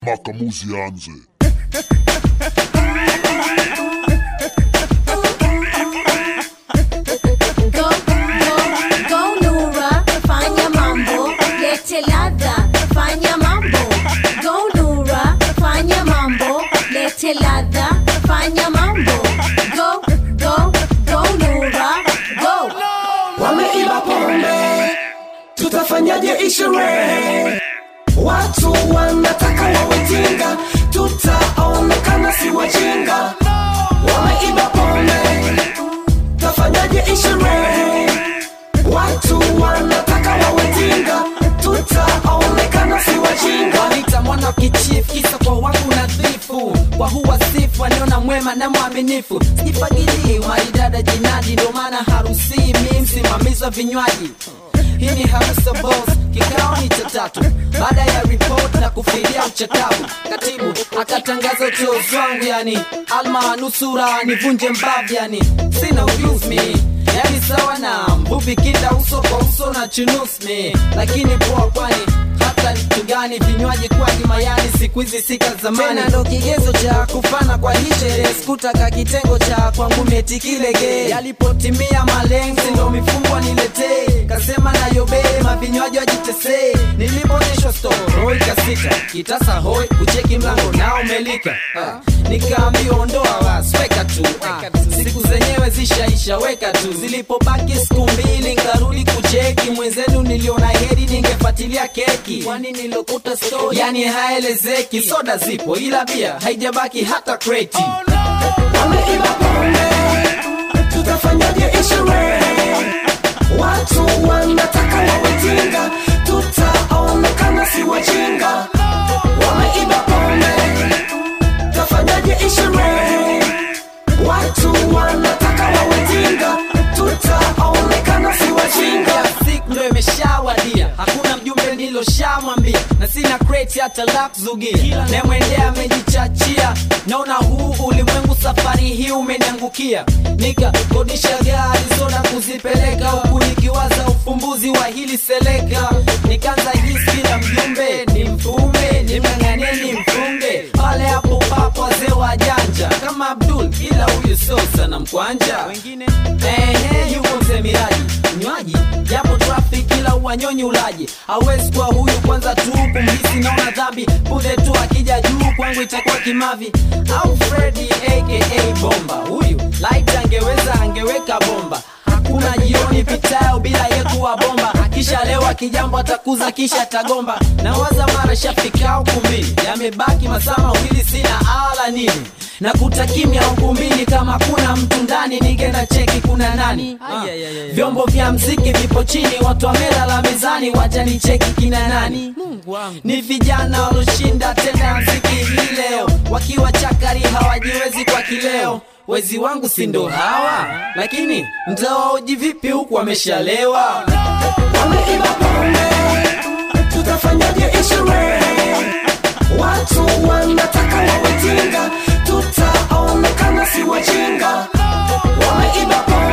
makamuzi yaanze. Go, go, go Nura, fanya mambo, lete ladha, fanya mambo. Go Nura, fanya mambo, lete ladha, fanya mambo. Go, go, go Nura, go. wameiba pombe, tutafanyaje isherehe? Watu wanataka wawejinga, tutaonekana si wajinga. Wameiba pombe, tutafanyaje isherehe? Watu wanataka wawejinga, tutaonekana si wajinga. wanita mwana kichief kisa kwa wangu nadhifu kwa huwa sifu aniona mwema na mwaminifu sijifagilii maridada jinadi ndo maana harusi mi msimamizi wa vinywaji hii ni harusi ya boss kikao ni cha tatu baada ya report na kufidia uchakavu katibu akatangaza uteuzi wangu yani alma nusura nivunje mbavu yani sina ujuzi mi yani sawa na mvuvi kinda uso kwa uso na chunusmi lakini poa kwani hata kitu gani vinywaji kwani mayani siku hizi sika zamani tena ndo kigezo cha kufana kwa hii sherehe sikutaka kitengo cha kwangu metikilege yalipotimia malenzi ndo mifumbwa niletee kasema na yobee mavinywaji wajitesee niliponyeshwa storo ikasita kitasa hoi kucheki mlango nao melika ah. nikaambiwa ondoa wasi weka tu ah. siku zenyewe zishaisha weka tu zilipobaki siku mbili nkarudi kucheki mwenzenu niliona heri ningefuatilia keki kwani nilokuta story yani haelezeki soda zipo ila bia haijabaki hata kreti wameiba pombe, tutafanyaje isherehe? Watu wanataka wawejinga, tutaonekana si wajinga. Wameiba pombe, tutafanyaje isherehe? Watu wanataka wawejinga, tutaonekana si wajinga. ya siku ndo imeshawadia hakuna mjumbe niloshamwambia na sina kreti hata la kuzugia nemwendea amejichachia naona huu ulimwengu safari hii umeniangukia nikakodisha gari soda kuzipeleka huku nikiwaza ufumbuzi wa hili seleka nikaanza hisi kila mjumbe ni mfume nimng'ang'anie ni mfunge pale hapo papo wazee wa janja kama abdul ila huyu sio sana mkwanja wengine ehe yuko mzee miraji mnywaji japo trafik ila uwanyonyi ulaji hawezi kuwa huyu kwanza tu kumhisi naona dhambi punde tu akija juu kwangu itakuwa kimavi au fredi aka bomba huyu light angeweza angeweka bomba hakuna jioni pitayo bila ye kuwa bomba kisha leo akijambo atakuza kisha tagomba nawaza mara shafikao kumbini yamebaki masaa mawili sina ala nini na kutakimya ukumbini kama kuna mtu ndani ningenda cheki kuna nani Ah. vyombo vya mziki vipo chini watu wamelala mezani wajani cheki kina nani ni vijana waloshinda tena ya mziki hii leo wakiwa chakari hawajiwezi kwa kileo wezi wangu si ndo hawa lakini mtawaoji vipi huku wameshalewa wameiba pombe, tutafanyaje isherehe? Watu wanataka wawejinga, tutaonekana si wajinga. Wameiba pombe,